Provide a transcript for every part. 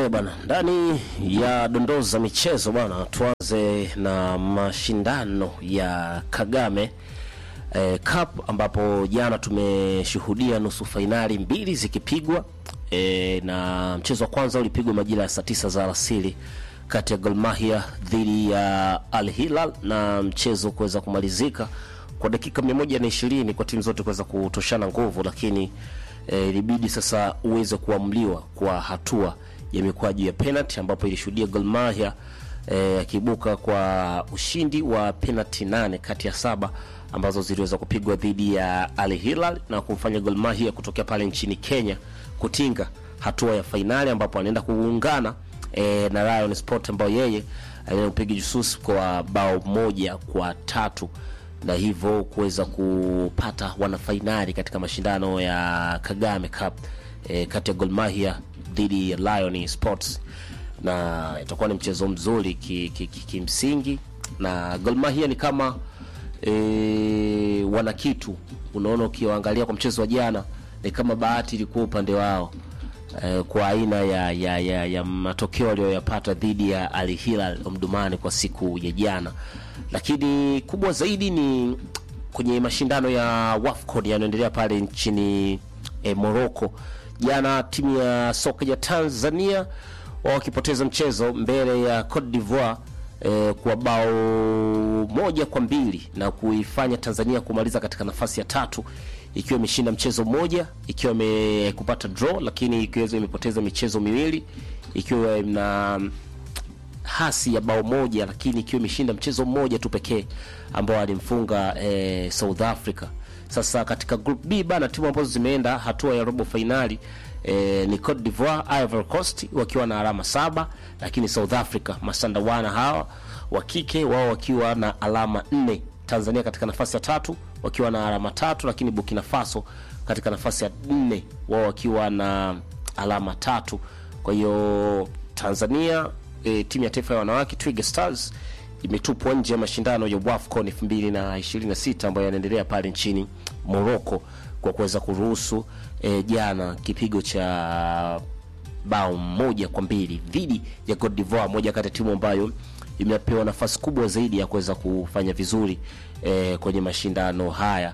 Eh bwana, ndani ya dondoo za michezo bwana, tuanze na mashindano ya Kagame eh, Cup ambapo jana tumeshuhudia nusu fainali mbili zikipigwa eh, na mchezo wa kwanza ulipigwa majira ya saa tisa za alasiri kati ya Gor Mahia dhidi ya Al Hilal na mchezo kuweza kumalizika kwa dakika 120 kwa timu zote kuweza kutoshana nguvu, lakini eh, ilibidi sasa uweze kuamliwa kwa hatua ya mikwaju ya penalty ambapo ilishuhudia Gor Mahia eh, akiibuka kwa ushindi wa penalty nane kati ya saba ambazo ziliweza kupigwa dhidi ya Al Hilal na kumfanya Gor Mahia kutokea pale nchini Kenya kutinga hatua ya fainali ambapo anaenda kuungana eh, na Lion Sport ambayo yeye alimpiga Jusus kwa bao moja kwa tatu na hivyo kuweza kupata wanafainali katika mashindano ya Kagame Cup eh, kati ya Gor Mahia dhidi ya Lion Sports, na itakuwa ni mchezo mzuri kimsingi ki, ki, ki na Gor Mahia ni kama e, wana kitu. Unaona, ukiwaangalia kwa mchezo wa jana ni kama bahati ilikuwa upande wao e, kwa aina ya, ya, ya, ya matokeo aliyoyapata dhidi ya Al Hilal Omdurman kwa siku ya jana, lakini kubwa zaidi ni kwenye mashindano ya WAFCON yanaendelea pale nchini e, Morocco. Jana timu ya soka ya Tanzania wao wakipoteza mchezo mbele ya Cote d'Ivoire eh, kwa bao moja kwa mbili na kuifanya Tanzania kumaliza katika nafasi ya tatu ikiwa imeshinda mchezo mmoja, ikiwa imekupata draw, lakini ikiwa imepoteza michezo miwili, ikiwa na hasi ya bao moja, lakini ikiwa imeshinda mchezo mmoja tu pekee ambao alimfunga eh, South Africa. Sasa katika group B bana, timu ambazo zimeenda hatua ya robo fainali eh, ni Cote d'Ivoire, Ivory Coast wakiwa na alama saba, lakini South Africa masandawana hawa wa kike wao wakiwa na alama nne. Tanzania katika nafasi ya tatu wakiwa na alama tatu, lakini Burkina Faso katika nafasi ya nne wao wakiwa na alama tatu. Kwa hiyo Tanzania e, timu ya taifa ya wanawake Twiga Stars imetupwa nje ya mashindano ya WAFCON 2026 ambayo yanaendelea pale nchini Morocco kwa kuweza kuruhusu e, jana kipigo cha bao moja kwa mbili dhidi ya Cote d'Ivoire, moja kati ya timu ambayo imepewa nafasi kubwa zaidi ya kuweza kufanya vizuri e, kwenye mashindano haya.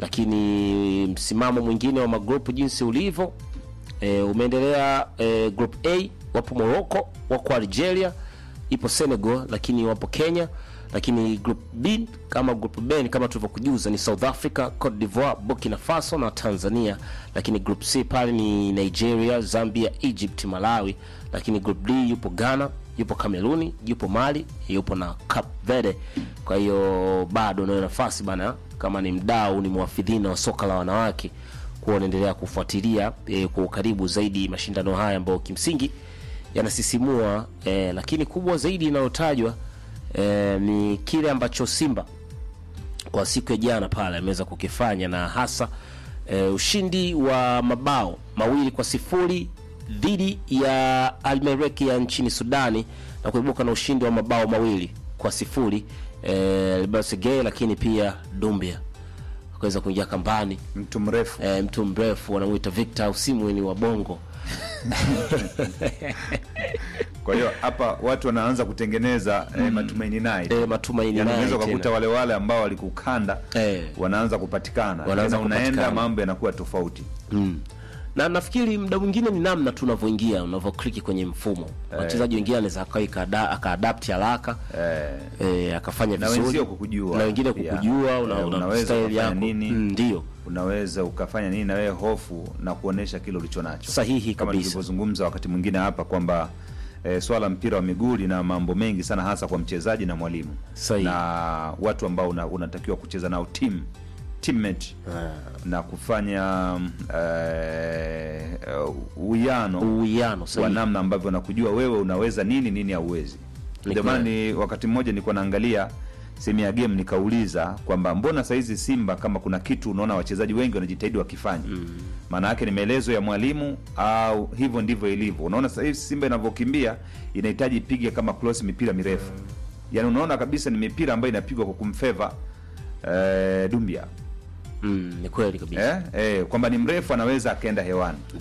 Lakini msimamo mwingine wa magrupu jinsi ulivyo e, umeendelea e, group A wapo Morocco, wako Algeria, ipo Senegal, lakini wapo Kenya lakini group B kama group B kama tulivyokujuza ni South Africa, Cote d'Ivoire, Burkina Faso na Tanzania. Lakini group C pale ni Nigeria, Zambia, Egypt, Malawi. Lakini group D yupo Ghana, yupo Kameruni, yupo Mali, yupo na Cape Verde. Kwa hiyo bado unayo nafasi bana, kama ni mdau, ni mwafidhina wa soka la wanawake, kuwa unaendelea kufuatilia e, kwa ukaribu zaidi mashindano haya ambayo kimsingi yanasisimua e, lakini kubwa zaidi inayotajwa E, ni kile ambacho Simba kwa siku ya jana pale ameweza kukifanya na hasa e, ushindi wa mabao mawili kwa sifuri dhidi ya Almereki ya nchini Sudani na kuibuka na ushindi wa mabao mawili kwa sifuri e, Libasege, lakini pia Dumbia akaweza kuingia kambani, mtu mrefu e, mtu mrefu wanamuita Victor Usimweni wa Bongo kwa hiyo hapa watu wanaanza kutengeneza mm. eh, matumaini naye eh, matumaini naye unaweza kukuta wale wale ambao walikukanda eh, wanaanza kupatikana wanaanza unaenda mambo yanakuwa tofauti mm. na nafikiri muda mwingine ni namna tunavyoingia unavyokliki kwenye mfumo eh. wachezaji wengine anaweza akaadapt haraka eh. eh, akafanya vizuri kukujua na wengine kukujua una, eh, una unaweza yako nini ndio unaweza ukafanya nini na wewe hofu na kuonesha kile ulicho nacho sahihi kama kabisa tulivyozungumza wakati mwingine hapa kwamba e, swala mpira wa miguu lina mambo mengi sana hasa kwa mchezaji na mwalimu Sahi. na watu ambao una, unatakiwa kucheza nao team teammate Ah. na kufanya uwiano uwiano wa sahihi namna ambavyo nakujua wewe unaweza nini nini hauwezi Ni ndio maana ni wakati mmoja nilikuwa naangalia sehemu ya game nikauliza kwamba mbona saizi Simba kama kuna kitu unaona wachezaji wengi wanajitahidi wakifanya maana yake ni maelezo ya mwalimu au hivyo ndivyo ilivyo unaona sasa hivi Simba inavyokimbia inahitaji ipige kama cross mipira mirefu yaani unaona kabisa ni mipira ambayo inapigwa kwa kumfeva eh, Dumbia mm, ni kweli kabisa eh, eh, kwamba ni mrefu anaweza akaenda hewani ndio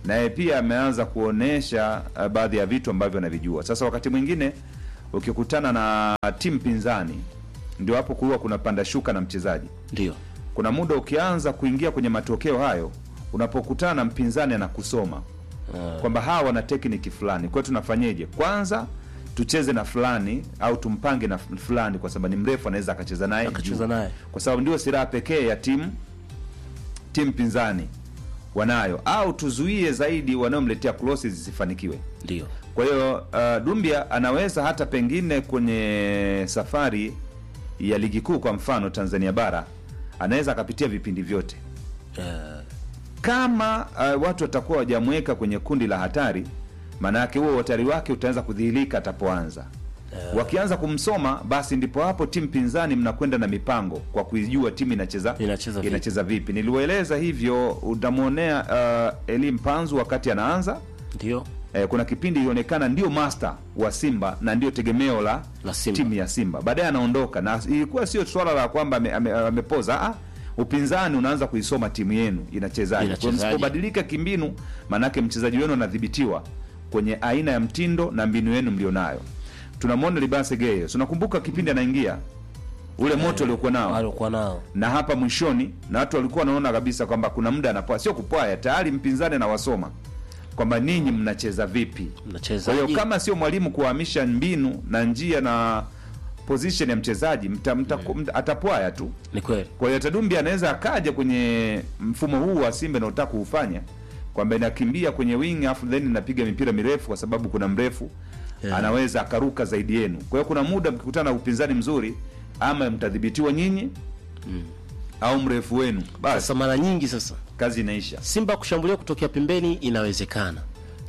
naye pia ameanza kuonesha uh, baadhi ya vitu ambavyo anavijua. Sasa wakati mwingine ukikutana na timu pinzani, ndio hapo kuwa kuna panda shuka na mchezaji. ndio Kuna muda ukianza kuingia kwenye matokeo hayo, unapokutana na mpinzani anakusoma Ah. kwamba hawa wana tekniki fulani, kwa hiyo tunafanyeje? Kwanza tucheze na fulani au tumpange na fulani, kwa sababu ni mrefu, anaweza akacheza naye Akacheza juu. naye. kwa sababu ndio silaha pekee ya timu timu pinzani wanayo, au tuzuie zaidi wanaomletea crosses zisifanikiwe. ndio Kwa hiyo uh, Dumbia anaweza hata pengine kwenye safari ya ligi kuu, kwa mfano Tanzania bara, anaweza akapitia vipindi vyote Eh, kama uh, watu watakuwa wajamweka kwenye kundi la hatari, maana yake huo uhatari wake utaanza kudhihirika atapoanza. Wakianza kumsoma, basi ndipo hapo timu pinzani mnakwenda na mipango kwa kuijua timu inacheza Inacheza vipi. inacheza vipi. Niliwaeleza hivyo, utamwonea uh, Eli Mpanzu wakati anaanza ndio eh, kuna kipindi ilionekana ndio master wa Simba na ndio tegemeo la, La Simba. timu ya Simba. Baadaye anaondoka na ilikuwa sio swala la kwamba ame- ame- amepoza ame upinzani unaanza kuisoma timu yenu inachezaje. Kwa Inachezaje. msipobadilika kimbinu, maanake mchezaji wenu anadhibitiwa kwenye aina ya mtindo na mbinu yenu mlionayo. Tunamwona Libase Geye, tunakumbuka kipindi anaingia ule moto uliokuwa nao alikuwa nao na hapa mwishoni, na watu walikuwa wanaona kabisa kwamba kuna muda anapoa, sio kupwaya, tayari mpinzani anawasoma kwamba ninyi mnacheza vipi. mnacheza Kwa hiyo kama sio mwalimu kuhamisha mbinu na njia na position ya mchezaji mta, mta, mta, atapwaya tu. ni kweli Kwa hiyo Tadumbi anaweza akaja kwenye mfumo huu wa Simba naotaka kuufanya kwamba inakimbia kwenye wing afu then inapiga mipira mirefu, kwa sababu kuna mrefu Yeah. anaweza akaruka zaidi yenu. Kwa hiyo kuna muda mkikutana na upinzani mzuri, ama mtadhibitiwa nyinyi au mrefu wenu, basi sasa mara nyingi sasa kazi inaisha. Simba kushambulia kutokea pembeni inawezekana,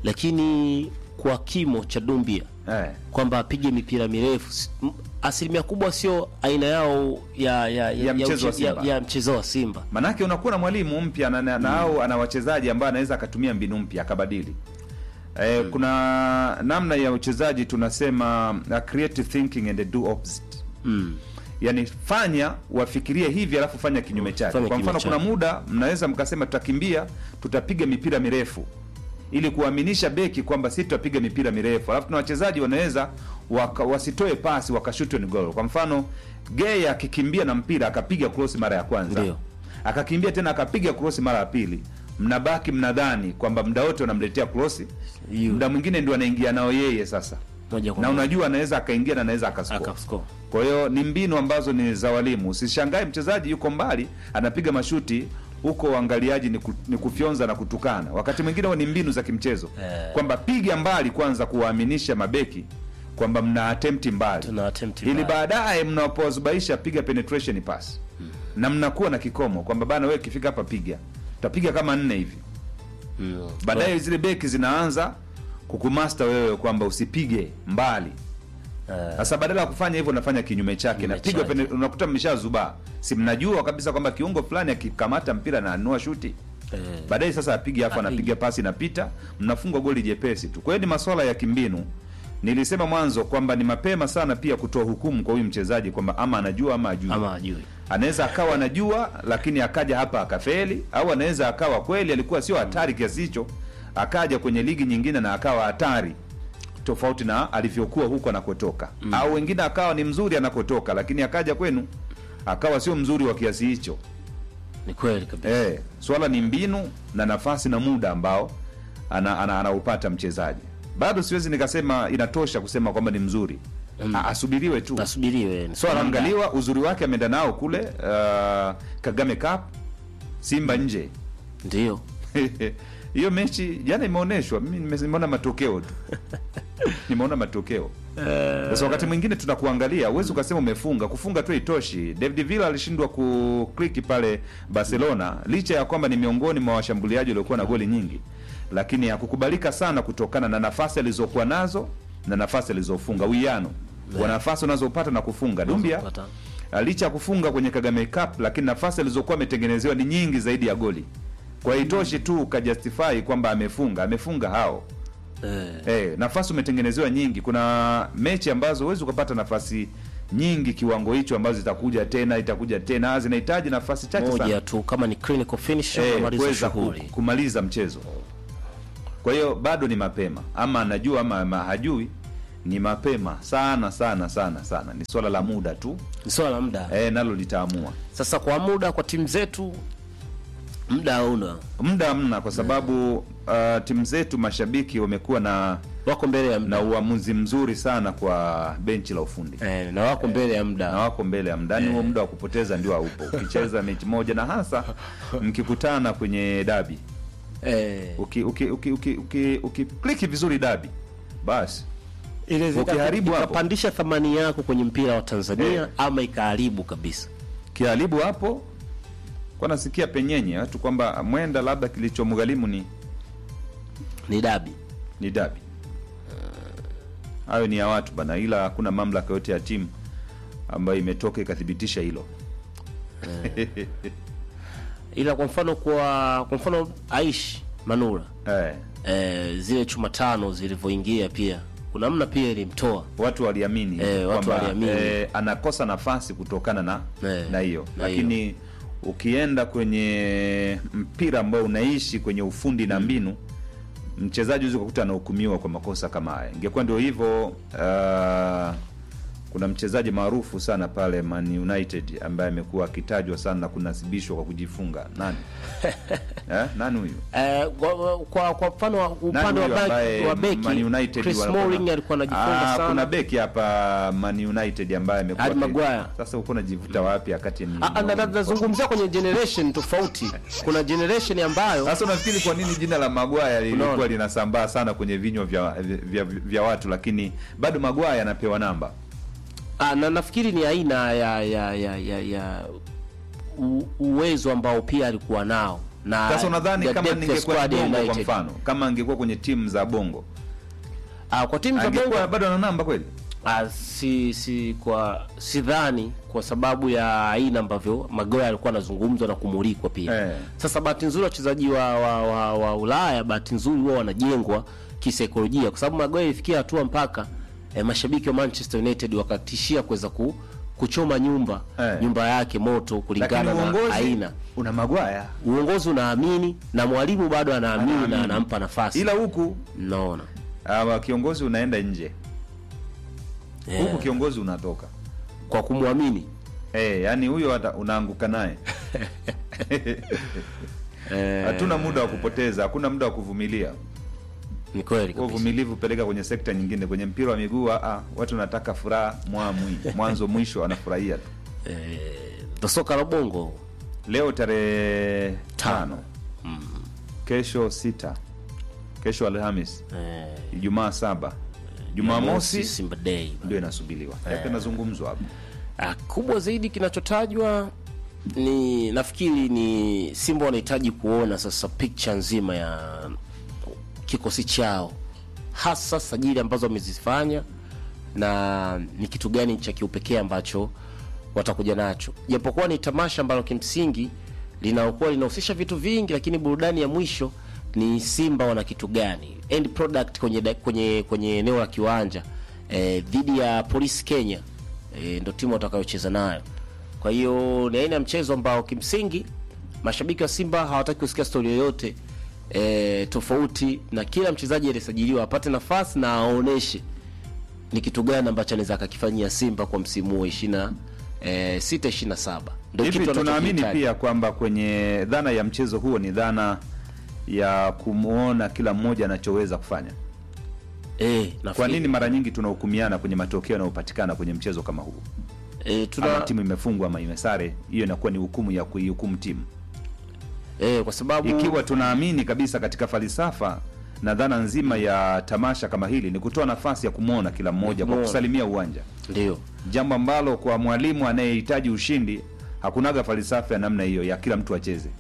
lakini kwa kimo cha Dumbia Eh. kwamba apige mipira mirefu s- m- asilimia kubwa sio aina yao ya ya, Ya mchezo wa uche- ya, Simba. ya mchezo wa Simba. Manake unakuwa na mwalimu mpya na, na, na au ana wachezaji ambao anaweza akatumia mbinu mpya akabadili. Eh, kuna namna ya uchezaji tunasema uh, creative thinking and do opposite. Mm. Yaani fanya wafikirie hivi alafu fanya kinyume chake. Fanya Kwa kinyume mfano kuna chake. muda mnaweza mkasema tutakimbia, tutapiga mipira mirefu ili kuaminisha beki kwamba sisi tutapiga mipira mirefu, alafu na wachezaji wanaweza waka, wasitoe pasi wakashuti on goal. Kwa mfano Gay akikimbia na mpira akapiga cross mara ya kwanza Ndio. akakimbia tena akapiga cross mara ya pili, mnabaki mnadhani kwamba muda wote unamletea cross, Yu. muda mwingine ndio anaingia nao yeye sasa, Moja kwa na moja. unajua anaweza akaingia na anaweza akascore. Akascore. Kwa hiyo ni mbinu ambazo ni za walimu. Usishangae mchezaji yuko mbali anapiga mashuti huko, uangaliaji ni, ku, ni kufyonza na kutukana. Wakati mwingine huwa ni mbinu za kimchezo Eh. kwamba piga mbali kwanza, kuwaaminisha mabeki kwamba mna attempt mbali, Tuna attempt ili mbali. baadaye mnapozubaisha piga penetration pass na mnakuwa na kikomo kwamba bana, wewe ikifika hapa piga, utapiga kama nne hivi Mm. baadaye zile beki zinaanza kukumasta wewe kwamba usipige mbali. Eh, Sasa badala ya kufanya hivyo unafanya kinyume chake, Kinyume napigwa chake. pene, unakuta mmeshazubaa, si mnajua kabisa kwamba kiungo fulani akikamata mpira na anua shuti eh, baadaye sasa apige afu Apige. anapiga pasi inapita, mnafungwa goli jepesi tu. Kwa hiyo ni masuala ya kimbinu. Nilisema mwanzo kwamba ni mapema sana pia kutoa hukumu kwa huyu mchezaji kwamba ama anajua ama ajui. ama ajui. Anaweza akawa anajua lakini akaja hapa akafeli, au anaweza akawa kweli alikuwa sio hatari kiasi hicho, akaja kwenye ligi nyingine na akawa hatari tofauti na alivyokuwa huko anakotoka mm. Au wengine akawa ni mzuri anakotoka, lakini akaja kwenu akawa sio mzuri wa kiasi hicho. Ni kweli kabisa. Eh, swala ni mbinu na nafasi na muda ambao ana, ana, anaupata mchezaji. Bado siwezi nikasema inatosha kusema kwamba ni mzuri mm. Asubiriwe tu Nasubiriwe. so anaangaliwa uzuri wake ameenda nao kule uh, Kagame Cup Simba nje Ndio. hiyo mechi jana imeonyeshwa, mimi nime- nimeona matokeo tu nimeona matokeo. Sasa wakati mwingine tunakuangalia, huwezi ukasema umefunga. Kufunga tu itoshi. David Villa alishindwa kukliki pale Barcelona, licha ya kwamba ni miongoni mwa washambuliaji waliokuwa na goli nyingi, lakini hakukubalika sana kutokana na nafasi alizokuwa nazo na nafasi alizofunga, uwiano wa nafasi unazopata na kufunga. Dumbia Unazopata. licha ya kufunga kwenye Kagame Cup, lakini nafasi alizokuwa ametengenezewa ni nyingi zaidi ya goli. Kwa hiyo itoshi tu ukajustify kwamba amefunga, amefunga hao Eh, Eh, nafasi umetengenezewa nyingi. Kuna mechi ambazo huwezi ukapata nafasi nyingi kiwango hicho, ambazo zitakuja tena itakuja tena, zinahitaji nafasi chache moja sana tu kama ni clinical finish eh, kumaliza kuweza ku, shughuli. kumaliza mchezo. kwa hiyo bado ni mapema ama anajua ama, ama hajui ni mapema sana sana sana sana ni swala la muda tu Ni swala la muda. e, nalo litaamua Sasa kwa muda kwa timu zetu muda hauna, muda hamna kwa sababu uh, timu zetu mashabiki wamekuwa na wako mbele ya na muda uamuzi mzuri sana kwa benchi la ufundi eh, na wako mbele ya na muda wako mbele ya mdani huo muda wa kupoteza ndio haupo ukicheza mechi moja na hasa mkikutana kwenye dabi eh, uki uki uki uki, uki, ukikliki vizuri dabi basi ile zika- ukiharibu hapo. ikapandisha thamani yako kwenye mpira wa Tanzania Eh. ama ikaharibu kabisa. kiharibu hapo kwa nasikia penyenye watu kwamba mwenda labda kilichomgharimu ni Ni dabi. ni dabi hayo ni ya watu bana ila hakuna mamlaka yote ya timu ambayo imetoka ikathibitisha hilo Ila kwa mfano kwa kwa mfano Aishi Manura eh, eh, zile chuma tano zilivyoingia pia kuna mna pia ilimtoa watu waliamini Eh, watu kwamba, waliamini. eh, anakosa nafasi kutokana na Eh, na hiyo na lakini ukienda kwenye mpira ambao unaishi kwenye ufundi na mbinu mchezaji huwezi kukuta anahukumiwa kwa makosa kama haya ingekuwa ndio hivyo uh, kuna mchezaji maarufu sana pale Man United ambaye amekuwa akitajwa sana na kunasibishwa kwa kujifunga nani eh, nani huyu eh, kwa, kwa kwa mfano wa- upande Nani wa huyu baki ambaye wa beki Man United Chris walikuwa na- Smalling alikuwa anajifunga Ah, sana Kuna beki hapa Man United ambaye amekuwa Harry aki- Maguire. Sasa uko unajivuta wapi wakati ni Ah, ah, na- na- nazungumzia kwenye generation tofauti. Kuna generation ambayo Sasa unafikiri kwa nini jina la Maguire lilikuwa Unaona? linasambaa sana kwenye vinywa vya, vya, vya, vya watu lakini bado Maguire anapewa namba ah, na nafikiri ni aina ya ya ya, ya, ya u, uwezo ambao pia alikuwa nao na sasa unadhani the kama depth of ningekuwa squad ya bongo kwa United. mfano kama angekuwa kwenye timu za bongo Ah, kwa timu za angekuwa Bongo bado ana namba kweli ah, si si kwa sidhani kwa sababu ya aina ambavyo Magoya alikuwa anazungumzwa na kumulikwa pia Eh. Sasa bahati nzuri wachezaji wa, wa, wa, wa Ulaya bahati nzuri huwa wanajengwa kisaikolojia, kwa sababu Magoya ilifikia hatua mpaka eh, mashabiki wa Manchester United wakatishia kuweza ku, kuchoma nyumba Eh. nyumba yake moto lakini kulingana na uongozi aina. una Maguire Uongozi unaamini na mwalimu bado anaamini na Anaamini. anampa nafasi. ila huku Naona uh, kiongozi unaenda nje Eh, huku kiongozi unatoka kwa kumwamini Eh, yani huyo hata unaanguka naye eh, hatuna muda wa kupoteza hakuna muda wa kuvumilia ni kweli Huo kabisa. uvumilivu peleka kwenye sekta nyingine kwenye mpira wa miguu ah, watu wanataka furaha mwamwi mwanzo mwisho anafurahia tu Eh, ndo soka la bongo leo tarehe Tano. tano kesho sita kesho alhamis eh, ijumaa saba jumamosi Simba Day. ndio inasubiriwa yapo inazungumzwa hapo Ah, kubwa zaidi kinachotajwa ni nafikiri ni Simba wanahitaji kuona sasa picture nzima ya kikosi chao, hasa sajili ambazo wamezifanya na ni kitu gani cha kiupekee ambacho watakuja nacho, japokuwa ni tamasha ambalo kimsingi linaokuwa linahusisha vitu vingi, lakini burudani ya mwisho ni Simba wana kitu gani, end product kwenye da- kwenye kwenye eneo la kiwanja eh, dhidi ya Police Kenya eh, ndo timu watakayocheza nayo. Kwa hiyo ni aina ya mchezo ambao kimsingi mashabiki wa Simba hawataki kusikia stori yoyote e, tofauti na kila mchezaji aliyesajiliwa apate nafasi na aoneshe ni kitu gani ambacho anaweza akakifanyia Simba kwa msimu huu ishirini e, sita ishirini na saba ndio hivi kitu tunaamini anachokihitaji. pia kwamba kwenye dhana ya mchezo huo ni dhana ya kumwona kila mmoja anachoweza kufanya Eh, kwa nafikiri- nini mara nyingi tunahukumiana kwenye matokeo yanayopatikana kwenye mchezo kama huu eh, ama tuna timu imefungwa ama imesare hiyo inakuwa ni hukumu ya kuihukumu timu eh, kwa sababu ikiwa tunaamini kabisa katika falsafa na dhana nzima ya tamasha kama hili ni kutoa nafasi ya kumwona kila mmoja kwa Kumwona. kusalimia uwanja ndio jambo ambalo kwa mwalimu anayehitaji ushindi hakunaga falsafa ya namna hiyo ya kila mtu acheze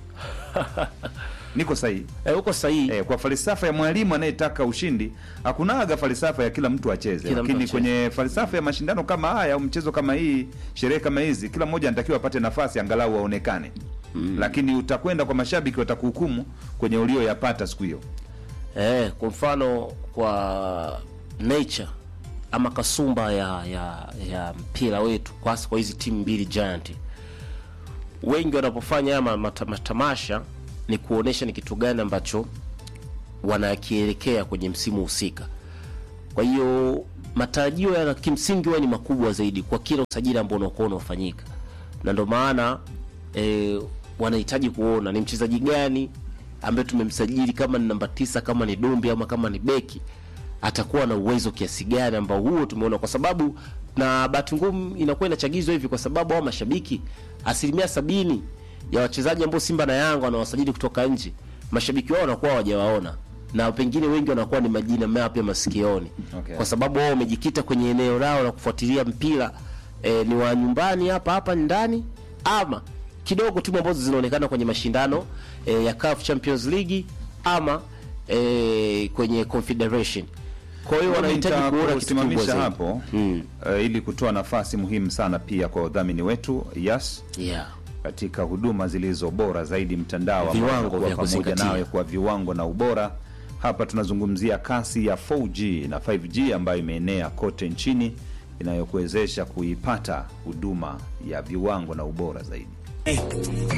niko sahihi eh, uko sahihi Eh, kwa falsafa ya mwalimu anayetaka ushindi hakunaga falsafa ya kila mtu acheze, Kila mtu lakini acheze. kwenye falsafa ya mashindano kama haya au mchezo kama hii, sherehe kama hizi, kila mmoja anatakiwa apate nafasi angalau aonekane mm. Lakini utakwenda kwa mashabiki watakuhukumu kwenye ulioyapata siku hiyo. Eh, kwa mfano kwa nature ama kasumba ya ya, ya mpira wetu kwa hasa kwa hizi timu mbili giant, wengi wanapofanya haya ma- mata- matamasha ni kuonesha ni kitu gani ambacho wanakielekea kwenye msimu husika. Kwa hiyo matarajio ya kimsingi huwa ni makubwa zaidi kwa kila usajili ambao unakuwa unafanyika, na ndio maana e, wanahitaji kuona ni mchezaji gani ambaye tumemsajili, kama ni namba tisa, kama ni Dumbi ama kama ni beki, atakuwa na uwezo kiasi gani ambao huo tumeona, kwa sababu na bahati ngumu inakuwa inachagizwa hivi kwa sababu hao mashabiki asilimia sabini ya wachezaji ambao Simba na Yanga wanawasajili kutoka nje, mashabiki wao wanakuwa hawajawaona na pengine wengi wanakuwa ni majina mapya masikioni Okay. kwa sababu wao wamejikita kwenye eneo lao la kufuatilia mpira e, ni wa nyumbani hapa hapa ndani ama kidogo timu ambazo zinaonekana kwenye mashindano e, ya CAF Champions League ama e, kwenye Confederation. Kwa hiyo wanahitaji kuona kitu kikubwa kusimamisha zaidi. hapo Mm. eh, ili kutoa nafasi muhimu sana pia kwa wadhamini wetu Yas Yeah. katika huduma zilizo bora zaidi mtandao ambao Viwango unakuwa vya pamoja kuzingatia. nawe kwa viwango na ubora. Hapa tunazungumzia kasi ya 4G na 5G ambayo imeenea kote nchini inayokuwezesha kuipata huduma ya viwango na ubora zaidi.